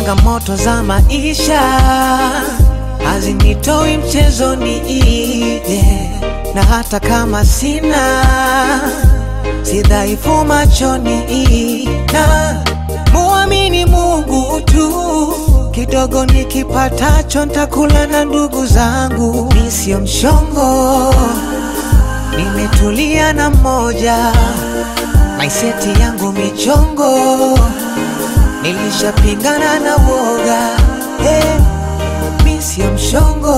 changamoto za maisha hazinitoi mchezoni, yeah. na hata kama sina si dhaifu machoni, na muamini Mungu tu. Kidogo nikipatacho ntakula na ndugu zangu, mi sio mshongo, nimetulia na mmoja maiseti yangu michongo, nilishapingana na woga hey, mi sio mshongo,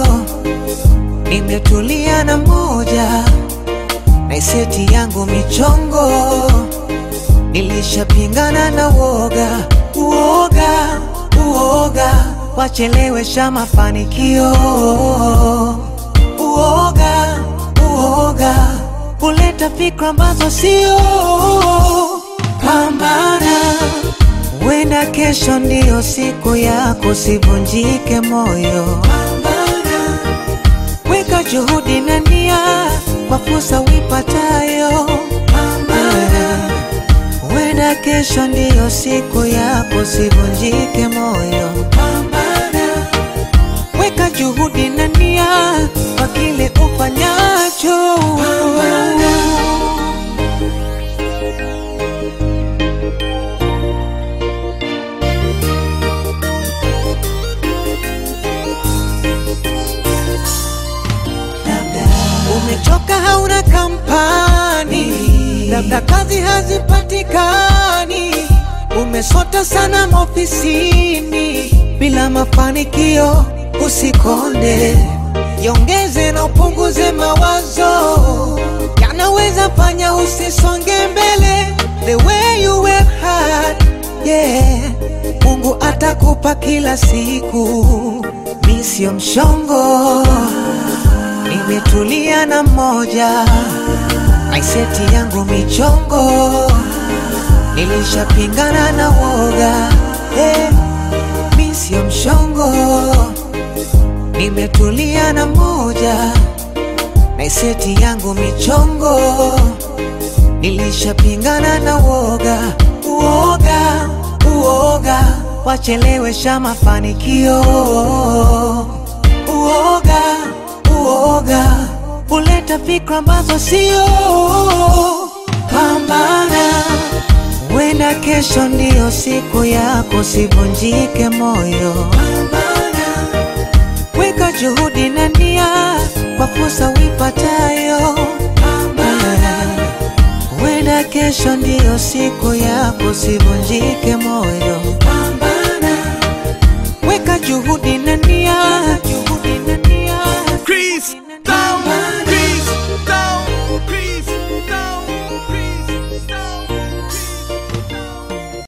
nimetulia na mmoja naiseti yangu michongo, nilishapingana na woga uoga uoga, wachelewesha mafanikio uoga uoga, kuleta fikra ambazo sio. Pambana, wenda kesho ndiyo siku yako, sivunjike moyo. Pambana, weka juhudi na nia kwa fursa uipatayo. Pambana, wenda kesho ndiyo siku yako, sivunjike moyo. Pambana, weka juhudi na nia kwa kile ufanyacho. Pambana. Umechoka, hauna kampani, labda kazi hazipatikani. Umesota sana maofisini bila mafanikio, usikonde, jiongeze na upunguze mawazo, yanaweza fanya usisonge mbele. The way you work hard, yeah, Mungu atakupa kila siku. Mi sio mshongo nimetulia na mmoja aiseti yangu michongo, nilishapingana na woga hey, mi sio mshongo, nimetulia na mmoja naiseti yangu michongo, nilishapingana na woga uoga uoga, wachelewesha mafanikio uoga uoga huleta fikra ambazo sio. Pambana, wenda kesho ndiyo siku yako, sivunjike moyo. Pambana, weka juhudi na nia kwa fursa uipatayo. Pambana, wenda kesho ndiyo siku yako, sivunjike moyo.